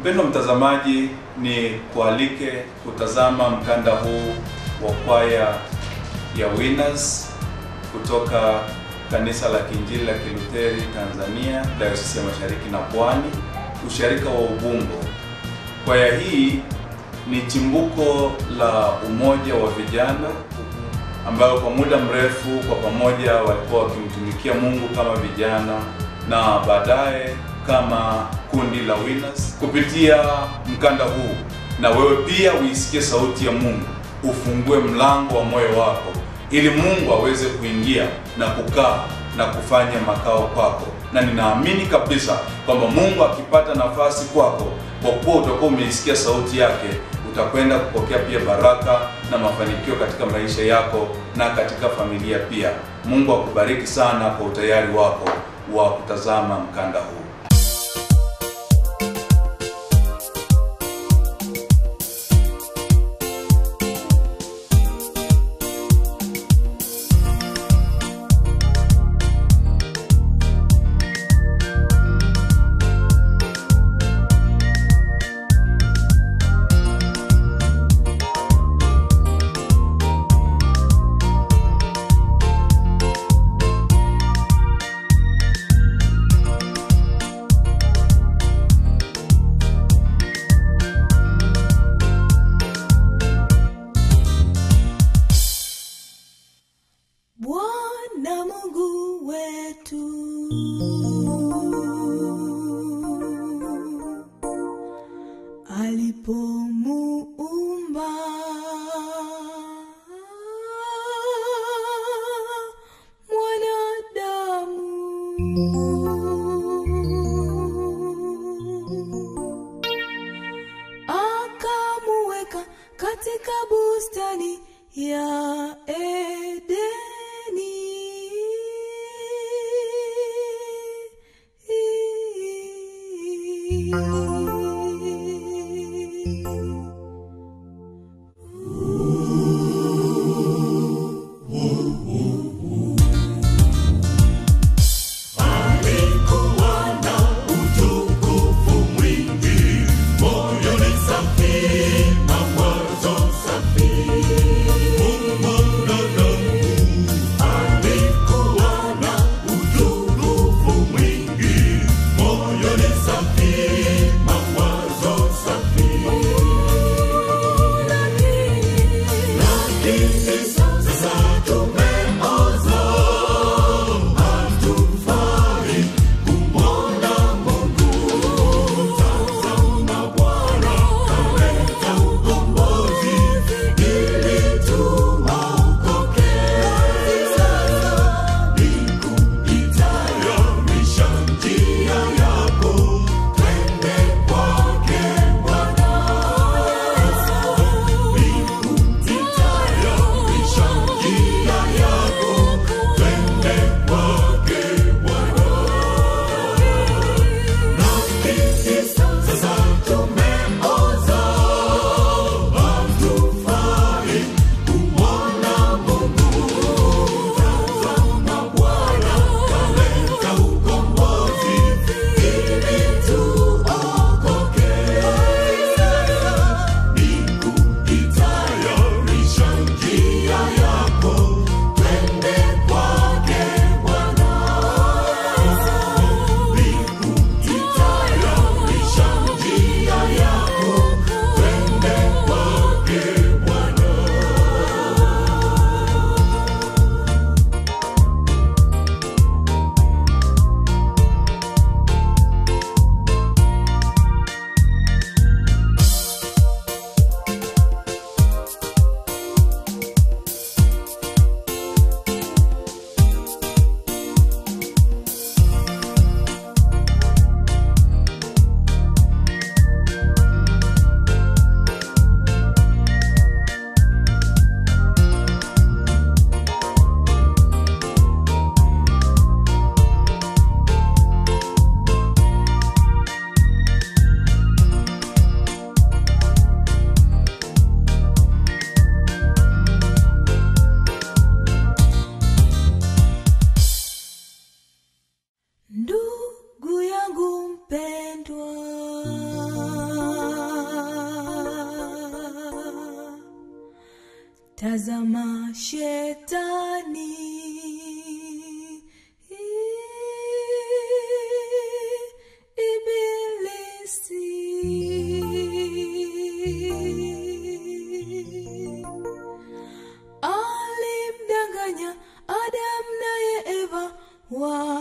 Mpendwa mtazamaji, ni kualike kutazama mkanda huu wa kwaya ya Winners kutoka kanisa la Kiinjili la Kilutheri Tanzania, Dayosisi ya Mashariki na Pwani, usharika wa Ubungo. Kwaya hii ni chimbuko la umoja wa vijana ambayo kwa muda mrefu kwa pamoja walikuwa wakimtumikia Mungu kama vijana na baadaye kama kundi la Winners. Kupitia mkanda huu, na wewe pia uisikie sauti ya Mungu, ufungue mlango wa moyo wako ili Mungu aweze kuingia na kukaa na kufanya makao kwako, na ninaamini kabisa kwamba Mungu akipata nafasi kwako, kwa kuwa utakuwa umeisikia sauti yake, utakwenda kupokea pia baraka na mafanikio katika maisha yako na katika familia pia. Mungu akubariki sana kwa utayari wako wa kutazama mkanda huu. Bwana Mungu wetu alipomuumba mwanadamu akamuweka katika bustani ya Edeni. Moyoni safi tazama shetani ibilisi alimdanganya Adam naye Eva wa